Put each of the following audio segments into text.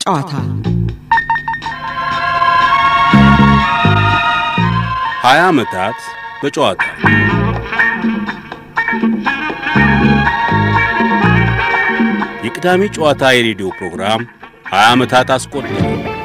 ጨዋታ ሀያ ዓመታት በጨዋታ የቅዳሜ ጨዋታ የሬዲዮ ፕሮግራም ሀያ ዓመታት አስቆጠረ።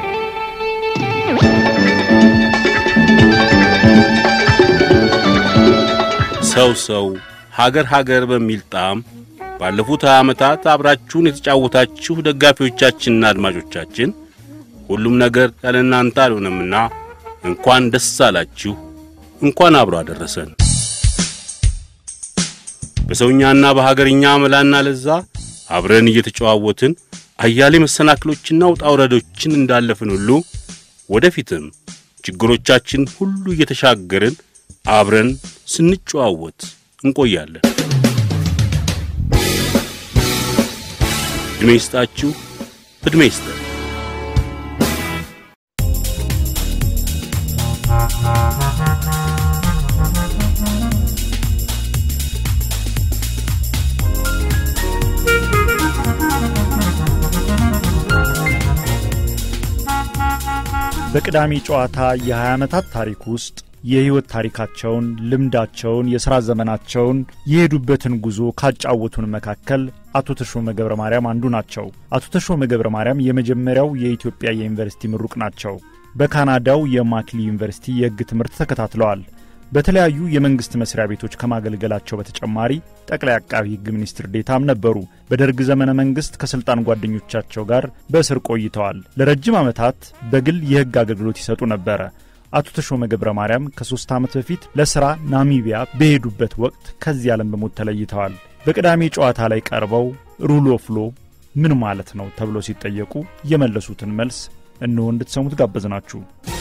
ሰው ሰው ሀገር ሀገር በሚል ጣዕም ባለፉት ሀያ ዓመታት አብራችሁን የተጫወታችሁ ደጋፊዎቻችንና አድማጮቻችን ሁሉም ነገር ያለ እናንተ አልሆነምና እንኳን ደስ አላችሁ፣ እንኳን አብሮ አደረሰን። በሰውኛና በሀገርኛ መላና ለዛ አብረን እየተጨዋወትን አያሌ መሰናክሎችና ውጣ ውረዶችን እንዳለፍን ሁሉ ወደፊትም ችግሮቻችን ሁሉ እየተሻገርን አብረን ስንጨዋወት እንቆያለን። ዕድሜ ይስጣችሁ፣ ዕድሜ ይስጠን። በቅዳሜ ጨዋታ የ20 ዓመታት ታሪክ ውስጥ የሕይወት ታሪካቸውን፣ ልምዳቸውን፣ የሥራ ዘመናቸውን፣ የሄዱበትን ጉዞ ካጫወቱን መካከል አቶ ተሾመ ገብረ ማርያም አንዱ ናቸው። አቶ ተሾመ ገብረ ማርያም የመጀመሪያው የኢትዮጵያ የዩኒቨርሲቲ ምሩቅ ናቸው። በካናዳው የማክሊ ዩኒቨርሲቲ የሕግ ትምህርት ተከታትለዋል። በተለያዩ የመንግሥት መስሪያ ቤቶች ከማገልገላቸው በተጨማሪ ጠቅላይ አቃቢ ሕግ ሚኒስትር ዴታም ነበሩ። በደርግ ዘመነ መንግሥት ከሥልጣን ጓደኞቻቸው ጋር በእስር ቆይተዋል። ለረጅም ዓመታት በግል የሕግ አገልግሎት ይሰጡ ነበረ። አቶ ተሾመ ገብረ ማርያም ከሦስት ዓመት በፊት ለሥራ ናሚቢያ በሄዱበት ወቅት ከዚህ ዓለም በሞት ተለይተዋል። በቅዳሜ ጨዋታ ላይ ቀርበው ሩል ኦፍ ሎ ምን ማለት ነው ተብሎ ሲጠየቁ የመለሱትን መልስ እነሆ እንድትሰሙት ጋበዝናችሁ።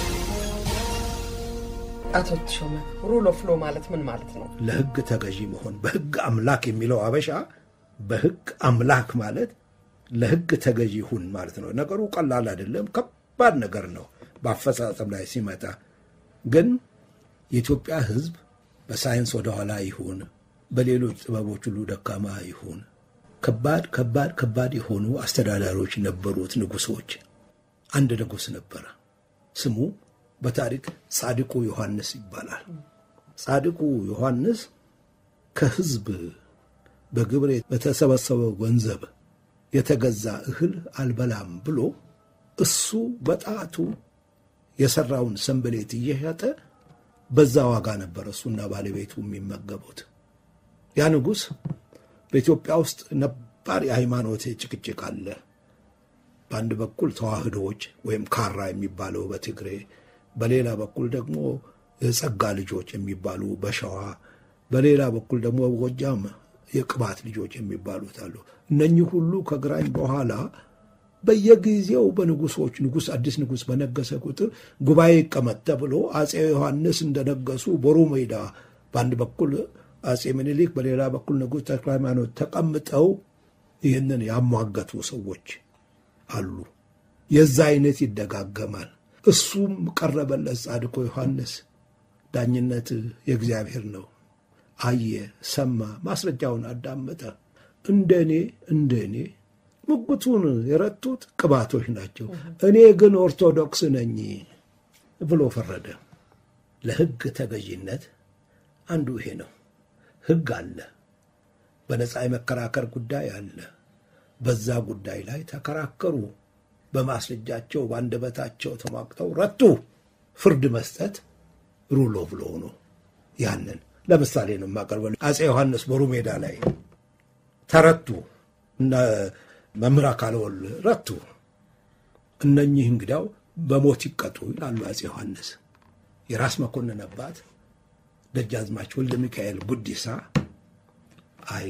አቶ ተሾመ ሩል ኦፍ ሎ ማለት ምን ማለት ነው? ለሕግ ተገዢ መሆን በሕግ አምላክ የሚለው አበሻ በሕግ አምላክ ማለት ለሕግ ተገዢ ሁን ማለት ነው። ነገሩ ቀላል አይደለም፣ ከባድ ነገር ነው በአፈጻጸም ላይ ሲመጣ። ግን የኢትዮጵያ ሕዝብ በሳይንስ ወደኋላ ይሁን በሌሎች ጥበቦች ሁሉ ደካማ ይሁን ከባድ ከባድ ከባድ የሆኑ አስተዳዳሪዎች ነበሩት፣ ንጉሶች። አንድ ንጉሥ ነበረ ስሙ በታሪክ ጻድቁ ዮሐንስ ይባላል። ጻድቁ ዮሐንስ ከሕዝብ በግብር በተሰበሰበው ገንዘብ የተገዛ እህል አልበላም ብሎ እሱ በጣቱ የሠራውን ሰንበሌት እየሸጠ በዛ ዋጋ ነበር እሱና ባለቤቱ የሚመገቡት። ያ ንጉሥ በኢትዮጵያ ውስጥ ነባር የሃይማኖት ጭቅጭቅ አለ። በአንድ በኩል ተዋህዶዎች ወይም ካራ የሚባለው በትግሬ በሌላ በኩል ደግሞ የጸጋ ልጆች የሚባሉ በሸዋ በሌላ በኩል ደግሞ ጎጃም የቅባት ልጆች የሚባሉት አሉ። እነኚህ ሁሉ ከግራኝ በኋላ በየጊዜው በንጉሶች ንጉሥ አዲስ ንጉሥ በነገሰ ቁጥር ጉባኤ ይቀመጥ ተብሎ አፄ ዮሐንስ እንደነገሱ ቦሩ ሜዳ በአንድ በኩል አፄ ምኒልክ በሌላ በኩል ንጉሥ ተክለ ሃይማኖት ተቀምጠው ይህንን ያሟገቱ ሰዎች አሉ። የዛ አይነት ይደጋገማል። እሱም ቀረበለት ጻድቆ ዮሐንስ። ዳኝነት የእግዚአብሔር ነው። አየ፣ ሰማ፣ ማስረጃውን አዳመጠ። እንደ እኔ እንደ እኔ ሙግቱን የረቱት ቅባቶች ናቸው፣ እኔ ግን ኦርቶዶክስ ነኝ ብሎ ፈረደ። ለሕግ ተገዥነት አንዱ ይሄ ነው። ሕግ አለ፣ በነፃ የመከራከር ጉዳይ አለ። በዛ ጉዳይ ላይ ተከራከሩ። በማስረጃቸው በአንደበታቸው ተሟግተው ረቱ። ፍርድ መስጠት ሩል ኦፍ ሎው ነው። ያንን ለምሳሌ ነው የማቀርበው። አፄ ዮሐንስ ቦሩ ሜዳ ላይ ተረቱ እና መምህር አካለ ወልድ ረቱ። እነኚህ እንግዲያው በሞት ይቀጡ ይላሉ አፄ ዮሐንስ። የራስ መኮንን አባት ደጃዝማች ወልደ ሚካኤል ጉዲሳ አይ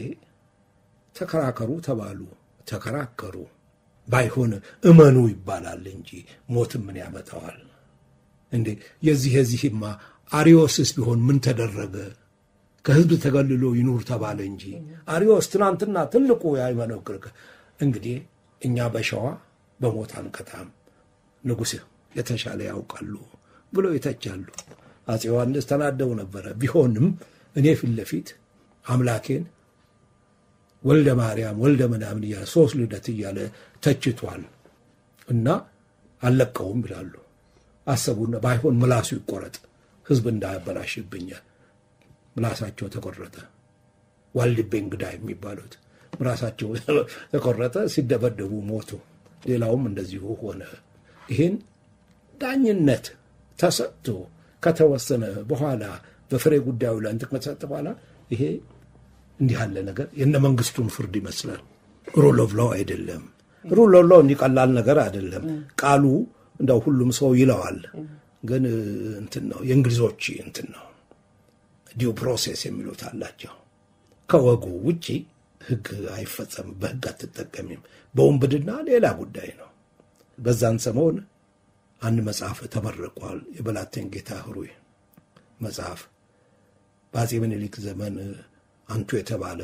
ተከራከሩ ተባሉ። ተከራከሩ። ባይሆን እመኑ ይባላል እንጂ ሞትም ምን ያመጣዋል እንዴ? የዚህ የዚህማ አሪዮስስ ቢሆን ምን ተደረገ? ከሕዝብ ተገልሎ ይኑር ተባለ እንጂ አሪዮስ ትናንትና ትልቁ የሃይማኖት ክርክር። እንግዲህ እኛ በሸዋ በሞት አንቀጣም፣ ንጉሥ የተሻለ ያውቃሉ ብሎ ይተቻሉ። አፄ ዮሐንስ ተናደው ነበረ። ቢሆንም እኔ ፊት ለፊት አምላኬን ወልደ ማርያም ወልደ ምናምን እያለ ሶስት ልደት እያለ ተችቷል። እና አልለቀውም ይላሉ። አሰቡና ባይሆን ምላሱ ይቆረጥ ህዝብ እንዳያበላሽብኛል። ምላሳቸው ተቆረጠ። ዋልድቤ እንግዳ የሚባሉት ምላሳቸው ተቆረጠ፣ ሲደበደቡ ሞቱ። ሌላውም እንደዚሁ ሆነ። ይህን ዳኝነት ተሰጥቶ ከተወሰነ በኋላ በፍሬ ጉዳዩ ላይ እንትን ከተሰጠ በኋላ ይሄ እንዲህ ያለ ነገር የነ መንግስቱን ፍርድ ይመስላል። ሩል ኦፍ ሎው አይደለም። ሩል ኦፍ ሎው እንዲህ ቀላል ነገር አይደለም። ቃሉ እንደው ሁሉም ሰው ይለዋል፣ ግን እንትን ነው የእንግሊዞች እንትን ነው ዲው ፕሮሴስ የሚሉት አላቸው። ከወጉ ውጪ ህግ አይፈጸምም፣ በህግ አትጠቀሚም። በወንብድና ሌላ ጉዳይ ነው። በዛን ሰሞን አንድ መጽሐፍ ተመርቋል። የበላቴን ጌታ ህሩይ መጽሐፍ በአጼ ምኒልክ ዘመን አንቱ የተባለ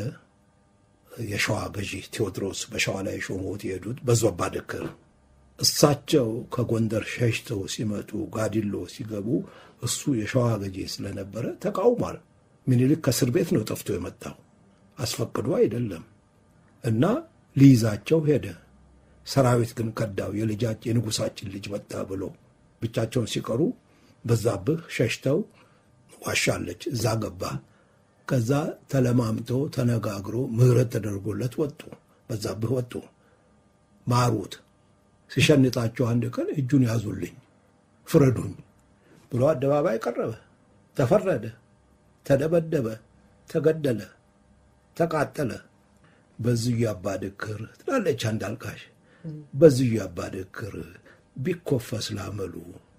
የሸዋ ገዢ ቴዎድሮስ በሸዋ ላይ ሾሞት የሄዱት በዞባ ድክር እሳቸው ከጎንደር ሸሽተው ሲመጡ ጋዲሎ ሲገቡ እሱ የሸዋ ገዢ ስለነበረ ተቃውሟል። ምኒልክ ከእስር ቤት ነው ጠፍቶ የመጣው አስፈቅዶ አይደለም። እና ሊይዛቸው ሄደ። ሰራዊት ግን ከዳው። የልጃችን የንጉሳችን ልጅ መጣ ብሎ ብቻቸውን ሲቀሩ በዛብህ ሸሽተው ዋሻለች፣ እዛ ገባ። ከዛ ተለማምቶ ተነጋግሮ ምህረት ተደርጎለት ወጡ። በዛብህ ወጡ፣ ማሩት። ሲሸንጣቸው አንድ ቀን እጁን ያዙልኝ፣ ፍረዱኝ ብሎ አደባባይ ቀረበ። ተፈረደ፣ ተደበደበ፣ ተገደለ፣ ተቃጠለ። በዝዩ አባድክር ትላለች አንድ አልቃሽ። በዝዩ አባድክር ቢኮፈስ ላመሉ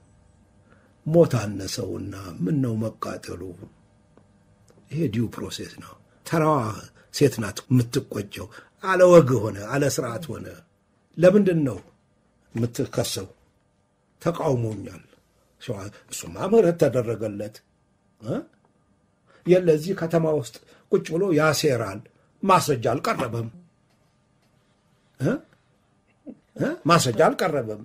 ሞት አነሰውና ምን ነው መቃጠሉ። ይሄ ዲው ፕሮሴስ ነው። ተራዋ ሴት ናት የምትቆጨው። አለ ወግ ሆነ፣ አለ ስርዓት ሆነ። ለምንድን ነው የምትከሰው? ተቃውሞኛል። እሱማ ምህረት ተደረገለት። የለዚህ ከተማ ውስጥ ቁጭ ብሎ ያሴራል። ማስረጃ አልቀረበም። ማስረጃ አልቀረበም።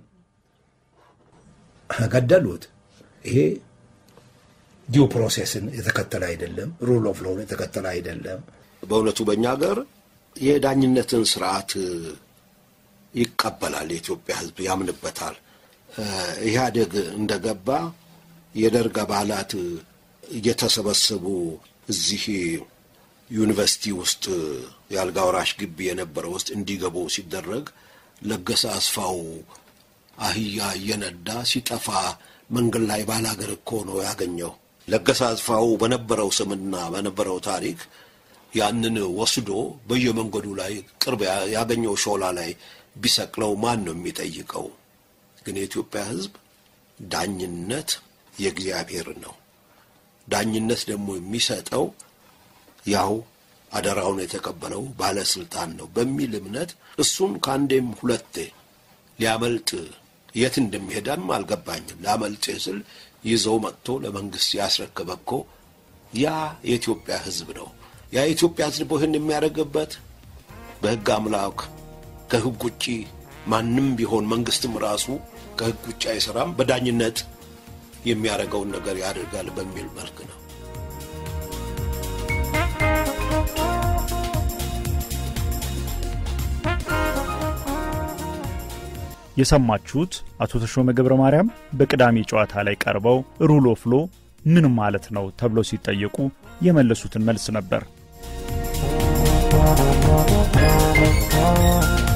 ገደሉት። ይሄ ዲው ፕሮሴስን የተከተለ አይደለም። ሩል ኦፍ ሎውን የተከተለ አይደለም። በእውነቱ በእኛ ሀገር የዳኝነትን ስርዓት ይቀበላል። የኢትዮጵያ ሕዝብ ያምንበታል። ኢህአዴግ እንደገባ የደርግ አባላት እየተሰበሰቡ እዚህ ዩኒቨርሲቲ ውስጥ የአልጋ ወራሽ ግቢ የነበረው ውስጥ እንዲገቡ ሲደረግ ለገሰ አስፋው አህያ እየነዳ ሲጠፋ መንገድ ላይ ባላገር እኮ ነው ያገኘው። ለገሰ አስፋው በነበረው ስምና በነበረው ታሪክ ያንን ወስዶ በየመንገዱ ላይ ቅርብ ያገኘው ሾላ ላይ ቢሰቅለው ማን ነው የሚጠይቀው? ግን የኢትዮጵያ ሕዝብ ዳኝነት የእግዚአብሔር ነው። ዳኝነት ደግሞ የሚሰጠው ያው አደራውን የተቀበለው ባለስልጣን ነው በሚል እምነት እሱን ከአንዴም ሁለቴ ሊያመልጥ የት እንደሚሄዳም አልገባኝም። ላመልጥ ስል ይዘው መጥቶ ለመንግስት ያስረከበ እኮ ያ የኢትዮጵያ ህዝብ ነው። ያ የኢትዮጵያ ህዝብ ይህን የሚያደርግበት በህግ አምላክ ከህግ ውጭ ማንም ቢሆን መንግስትም ራሱ ከህግ ውጭ አይሰራም፣ በዳኝነት የሚያደርገውን ነገር ያደርጋል በሚል መልክ ነው። የሰማችሁት አቶ ተሾመ ገብረ ማርያም በቅዳሜ ጨዋታ ላይ ቀርበው ሩል ኦፍ ሎ ምን ማለት ነው ተብለው ሲጠየቁ የመለሱትን መልስ ነበር።